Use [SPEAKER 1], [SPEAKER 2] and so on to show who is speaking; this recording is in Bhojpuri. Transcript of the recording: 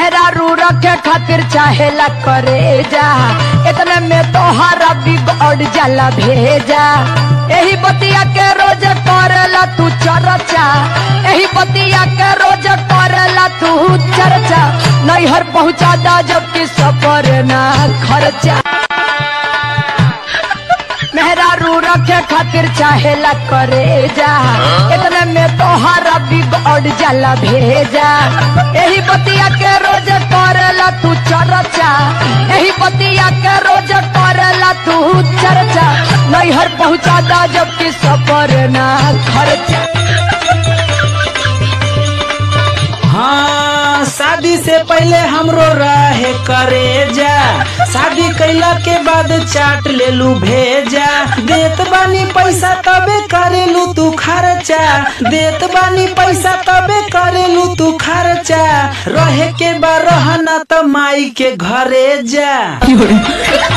[SPEAKER 1] मेहरारू रखे खातिर चाहेला करे जा इतने में तोहरा बिगड़ जाला भेजा यही बतिया के रोज करेला तू चर्चा यही बतिया के रोज करेला तू चर्चा नैहर पहुँचा दा जबकि सफर ना खर्चा मेहरारू रखे खातिर चाहेला करे जा इतने में तोहरा बिगड़ जाला भेजा यही बतिया के रोज करेला तू चर्चा यही बतिया के रोज करेला तू चर्चा नैहर पहुँचा दा जबकि सफर ना खर्चा
[SPEAKER 2] हाँ शादी से पहले हमरो रहे करे जा शादी कैला के बाद चाट ले लू भेजा देत बानी पैसा तबे करेलू तू खर्चा देत बानी पैसा तबे करेलू तू खर्चा रहे के बा रहना त माई के घरे जा